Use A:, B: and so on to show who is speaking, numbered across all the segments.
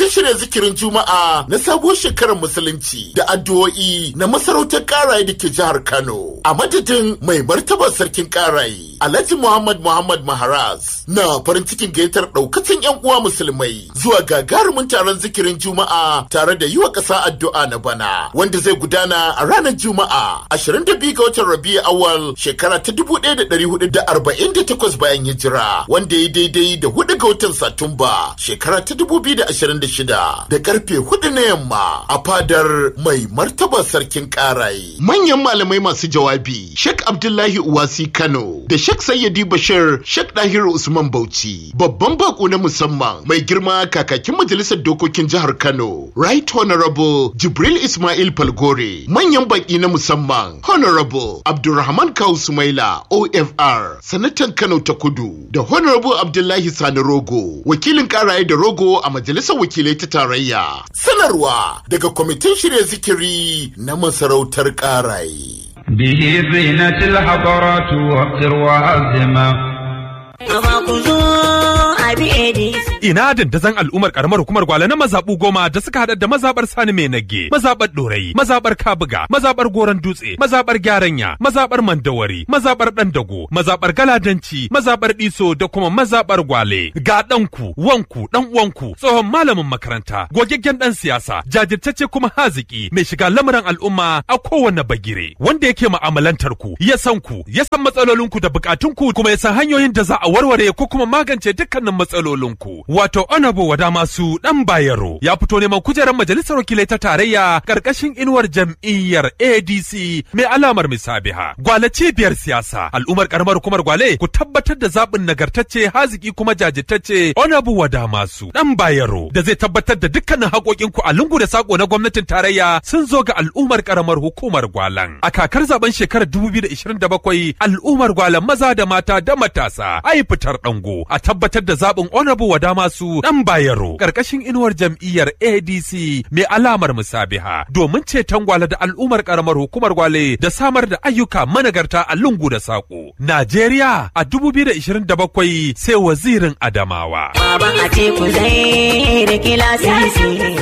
A: kwamitin shirya zikirin juma'a na sabuwar shekarar musulunci da addu'o'i na masarautar karaye da ke jihar kano a madadin mai martaba sarkin karaye alhaji muhammad muhammad maharaz na farin cikin gayyatar daukacin yan uwa musulmai zuwa gagarumin taron zikirin juma'a tare da yi wa ƙasa addu'a na bana wanda zai gudana a ranar juma'a 22 ga watan rabi'u awal shekara ta 1448 bayan hijira wanda ya daidai da 4 ga watan satumba shekara ta 2026 da karfe 4 na yamma a fadar mai martaba sarkin karaye manyan malamai masu jawabi Sheikh Abdullahi Uwasi Kano da Sheikh Sayyidi Bashir Sheikh Dahiru Usman Bauchi babban bako na musamman mai girma kakakin majalisar dokokin jihar Kano Right Honorable Jibril Ismail Falgore manyan baki na musamman Honorable Abdulrahman Kawu Sumaila OFR sanatan Kano ta Kudu da Honorable Abdullahi Sani Rogo wakilin karaye da Rogo a majalisar wakilai ta tarayya sanarwa daga kwamitin shirya zikiri na masarautar karaye
B: به زينة الحضارات وقر وعزمة
C: Ina dandazon al'ummar karamar hukumar gwale na mazaɓu goma da suka haɗa da mazaɓar Sani Mai Nage, mazaɓar Ɗorayi, mazaɓar Kabuga, mazaɓar Goron Dutse, mazaɓar Gyaranya, mazaɓar Mandawari, mazaɓar Ɗandago, mazaɓar Galadanci, mazaɓar Ɗiso da kuma mazaɓar Gwale. Ga ɗanku, wanku, ɗan uwanku, tsohon malamin makaranta, gogaggen ɗan siyasa, jajirtacce kuma haziki, mai shiga lamuran al'umma a kowane bagire, wanda yake mu'amalantar ku, ya san ku, ya san matsalolinku da bukatunku kuma ya san hanyoyin da za a warware ko kuma magance dukkanin matsalolinku. Wato Honorable Wada Masu Dan Bayero ya fito neman kujerar majalisar wakilai ta tarayya karkashin inuwar jam'iyyar ADC mai alamar misabiha. Gwale cibiyar siyasa al'ummar karamar hukumar Gwale ku tabbatar da zaɓin nagartacce haziki kuma jajirtacce Honorable Wada Masu Dan Bayero da zai tabbatar da dukkanin haƙoƙinku a lungu da sako na gwamnatin tarayya sun zo ga al'ummar karamar hukumar Gwalan. A kakar zaben shekarar 2027 al'ummar Gwalan maza da mata da matasa ai fitar dango a tabbatar da zaɓin Honorable Wada Masu Dan Bayero karkashin inuwar jam'iyyar ADC mai alamar musabiha domin ceton gwale da al'ummar karamar hukumar gwale da samar da ayyuka managarta a lungu da saƙo. Najeriya a 2027 sai wazirin Adamawa.
D: Baban a teku zai rike lasisi.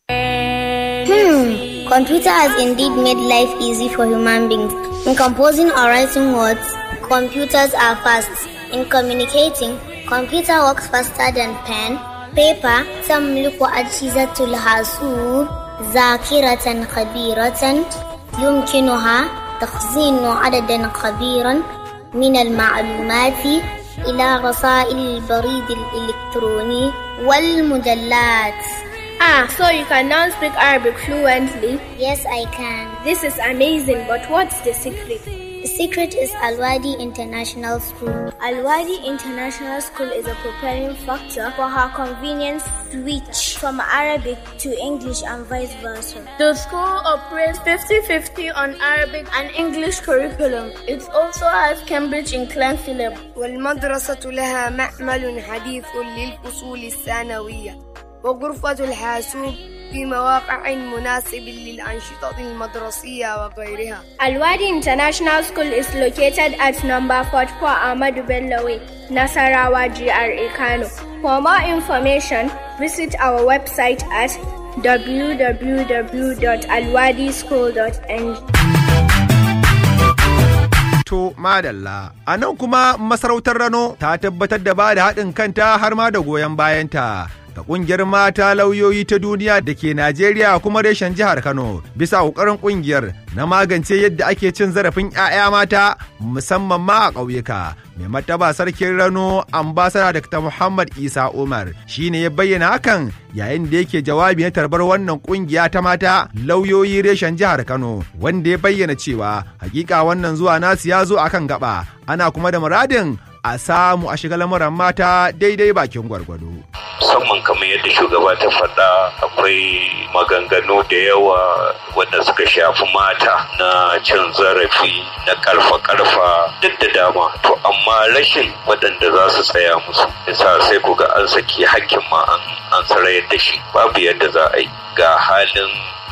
E: Hmm, computer has indeed made life easy for human beings. In composing or writing words, computers are fast. In communicating, computer works faster than pen. Paper تملك أجهزة الحاسوب ذاكرة كبيرة يمكنها تخزين عددا كبيرا من المعلومات إلى رسائل البريد الإلكتروني والمجلات.
F: Ah, so you can now speak Arabic fluently?
E: Yes, I can.
F: This is amazing, but what's the secret?
E: The secret is Alwadi International School.
F: Alwadi International School is a preparing factor for her convenience switch from Arabic to English and vice versa. The school operates 50-50 on Arabic and English curriculum. It also has Cambridge inclined syllabus.
G: والمدرسة لها معمل حديث للفصول الثانوية وغرفة الحاسوب في مواقع مناسب للأنشطة المدرسية وغيرها.
F: Alwadi International School is located at number 44 Ahmadu Bello Way, Nasarawa GRA Kano. For more information, visit our website at www.alwadischool.ng.
H: To madalla, a nan kuma masarautar Rano ta tabbatar da ba da haɗin kanta har ma da goyon bayanta. ga kungiyar mata lauyoyi ta duniya da ke Najeriya kuma reshen jihar Kano bisa ƙoƙarin kungiyar na magance yadda ake cin zarafin 'ya'ya mata musamman ma a ƙauyuka. Mai mataba sarkin Rano ambasada Dr. Muhammad Isa Umar shine ya bayyana hakan yayin da yake jawabi na tarbar wannan kungiya ta mata lauyoyi reshen jihar Kano wanda ya bayyana cewa hakika wannan zuwa nasu ya zo akan gaba ana kuma da muradin a samu a shiga lamuran mata daidai bakin gwargwado.
I: musamman kamar yadda shugaba ta faɗa akwai maganganu da yawa wanda suka shafi mata na cin zarafi na karfa-karfa duk da dama to amma rashin waɗanda za su tsaya musu yasa sai ku ga an saki hakkin ma an sarayar da shi babu yadda za a yi ga halin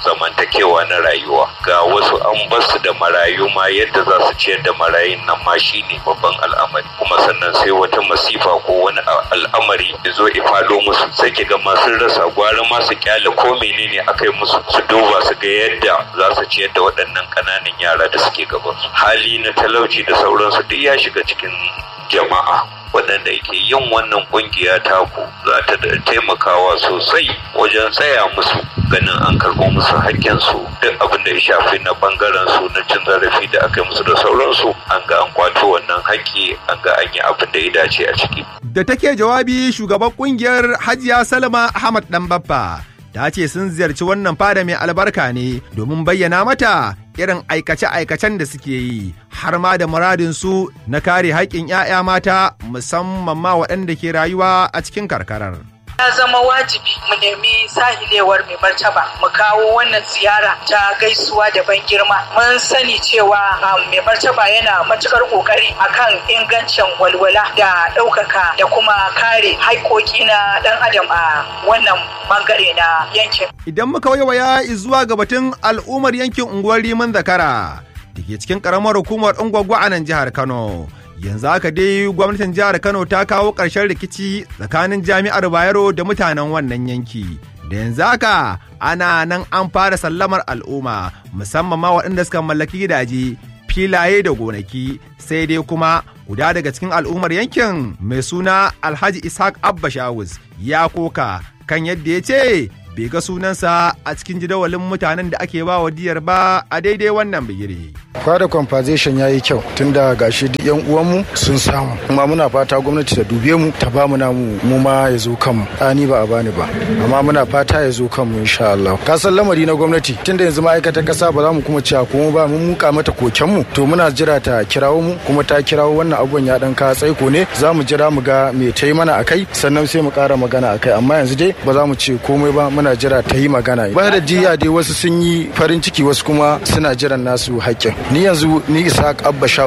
I: zamantakewa na rayuwa ga wasu an basu da marayu ma yadda za su ciyar da marayun nan ma shine babban al'amari kuma sannan sai wata masifa ko wani al'amari ya zo ifado musu sai ki ga masu rasa gwara ma su kyale ko menene aka yi musu su duba su ga yadda za su ciyar da waɗannan ƙananan yara da suke gaban su hali na talauci da sauransu duk ya shiga cikin jama'a waɗanda yake yin wannan ƙungiya taku za ta da taimakawa sosai wajen tsaya musu ganin an karɓo musu haƙƙinsu duk abin da ya shafi na ɓangaren su na cin zarafi da aka yi musu da sauransu an ga an kwato wannan haƙƙi an ga an yi abin da ya dace a ciki.
H: Da take jawabi shugaban ƙungiyar Hajiya Salma Ahmad Ɗanbaffa ta ce sun ziyarci wannan fada mai albarka ne domin bayyana mata irin aikace-aikacen da suke yi har ma da muradinsu na kare haƙƙin 'ya'ya mata musamman ma waɗanda ke rayuwa a cikin karkarar.
J: ya zama wajibi mu nemi sahilewar mai martaba mu kawo wannan ziyara ta gaisuwa da ban girma mun sani cewa mai martaba yana matukar kokari akan ingancin walwala da ɗaukaka da kuma kare haƙƙoƙi na ɗan adam a wannan bangare na yankin
H: Idan muka waiwaya zuwa ga batun al'ummar yankin unguwar Riman Zakara da ke cikin ƙaramar hukumar Ungwagwa a nan jihar Kano. yanzu haka dai gwamnatin jihar kano ta kawo ƙarshen rikici tsakanin jami'ar bayero da mutanen wannan yanki da yanzu haka ana nan an fara sallamar al'umma musamman ma waɗanda suka mallaki gidaje filaye da gonaki sai dai kuma guda daga cikin al'ummar yankin mai suna alhaji ishaq abba shawus ya koka kan yadda ya ce bai ga sunansa a cikin jadawalin mutanen da ake ba wa diyar ba a daidai wannan bigire.
K: Fada compensation ya yi kyau tunda gashi duk yan uwanmu sun samu kuma muna fata gwamnati ta dube mu ta bamu namu mu ma ya zo kanmu ani ba a bani ba amma muna fata ya zo kanmu insha Allah ka san lamari na gwamnati tunda yanzu ma'aikatan kasa ba za mu kuma cewa kuma ba mun muka mata koken mu to muna jira ta kirawo mu kuma ta kirawo wannan abubuwan ya dan ka tsaiko ne za mu jira mu ga me ta yi mana akai sannan sai mu kara magana akai amma yanzu dai ba za mu ce komai ba muna jira ta yi magana ba da jiya dai wasu sun yi farin ciki wasu kuma suna jiran nasu haƙƙin ni yanzu ni isa abba